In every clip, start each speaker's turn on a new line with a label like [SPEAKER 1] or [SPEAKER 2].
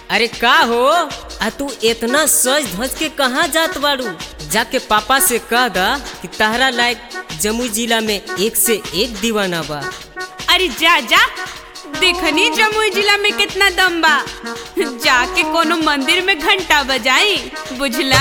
[SPEAKER 1] अरे का हो आ तू इतना सज धज के कहाँ जात बाड़ू जाके पापा से कह दा कि तहरा लायक जमुई जिला में एक से एक दीवाना बा
[SPEAKER 2] अरे जा जा देखनी जमुई जिला में कितना दम बा जाके कोनो मंदिर में घंटा बजाई बुझला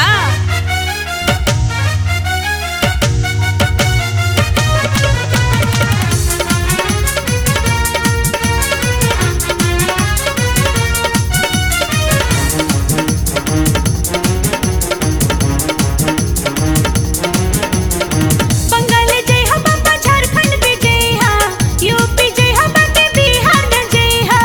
[SPEAKER 2] बंगाल जय हा बाबा झारखंड भी जय हा यूपी जय हा बाकी बिहार न जय हा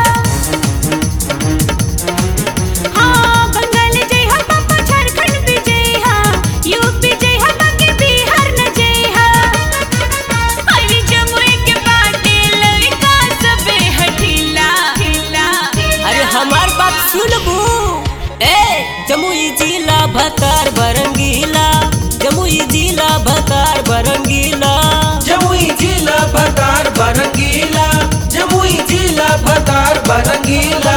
[SPEAKER 2] हाँ बंगाल जय हा बाबा झारखंड भी जय हा यूपी जय हा बाकी बिहार न जय हा अरे जमुई के बाटे लड़का सबे हठीला
[SPEAKER 1] अरे हमार बात सुनबू ए जमुई जिला भतार बरंगीला जमुई जिला भतार बरंगीला
[SPEAKER 3] जमुई जिला भतार बरंगीला जमुई जिला भतार बरंगीला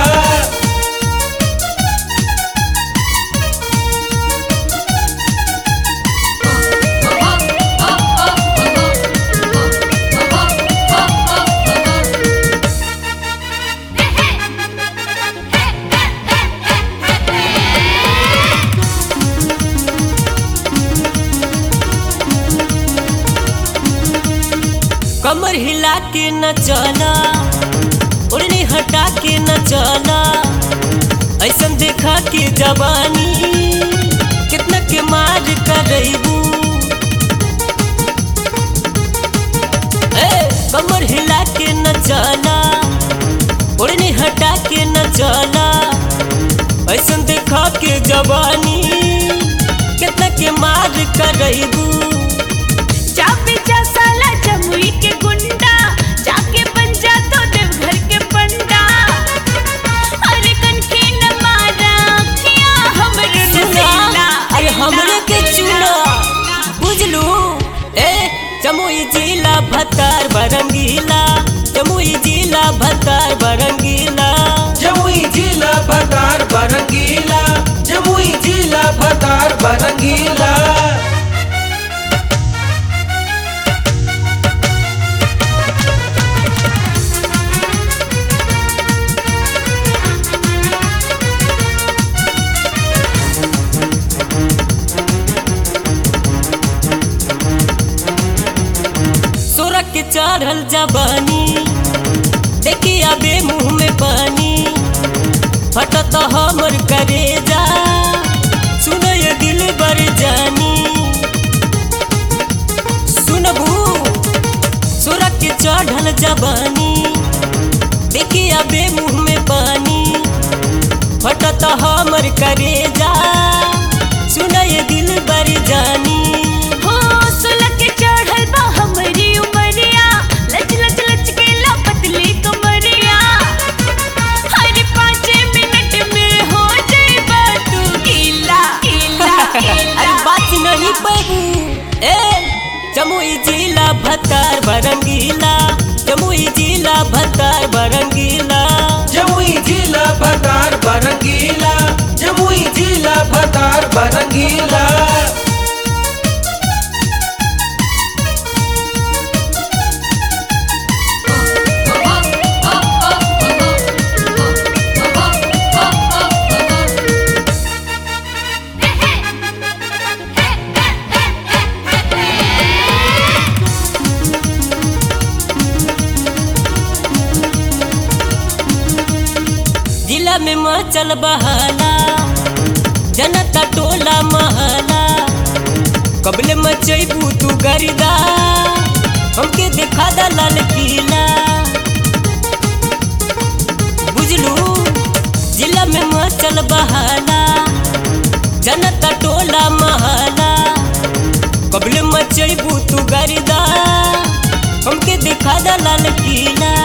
[SPEAKER 1] कमर हिला के न चला ओढ़नी हटा के न चला ऐसन देखा के जवानी कितना के मार करबू ए कमर हिला के न चला ओढ़नी हटा के न चला ऐसन देखा के जवानी कितना के मार करबू
[SPEAKER 2] चापे जा साला जमुई के गुंडा जाके बन जा तो देवघर के पंडा अरे कनखी न मारा अखियां हमरे नसीला
[SPEAKER 1] अरे हमरे के चूना बुझलू ए जमुई जिला भतार बरंगीला जमुई जिला भतार बरंगीला
[SPEAKER 3] जमुई जिला भतार बरंगीला जमुई जिला भतार बरंगीला
[SPEAKER 1] सोरख के चढ़ल जबानी देखी अबे मुंह में पानी फटत हमर करेजा सुन ये दिल बर जानी सुनबू सोरख के चढ़ल जबानी देखी अबे मुंह में पानी फटत हमर करेजा सुन ये दिल बर जानी
[SPEAKER 2] हो सुलग के चढ़ल बा हमरी उमरिया लच लच लच के ला पतली कमरिया हर पाँच मिनट में हो जाए तू गीला गीला
[SPEAKER 1] अरे बात नहीं पैबू ए जमुई जिला भतार बरंगीला जमुई जिला भतार बरंगीला
[SPEAKER 3] जमुई जिला भतार बरंगीला जमुई जिला भतार बरंगीला
[SPEAKER 1] जिला में मचल बहाला जनता टोला महला कबले मचैबू तू गरिदा हमके देखा दा लाल किला बुझलू जिला में मचल बहाला जनता टोला महला कबले मचैबू तू गरिदा हमके देखा दा लाल किला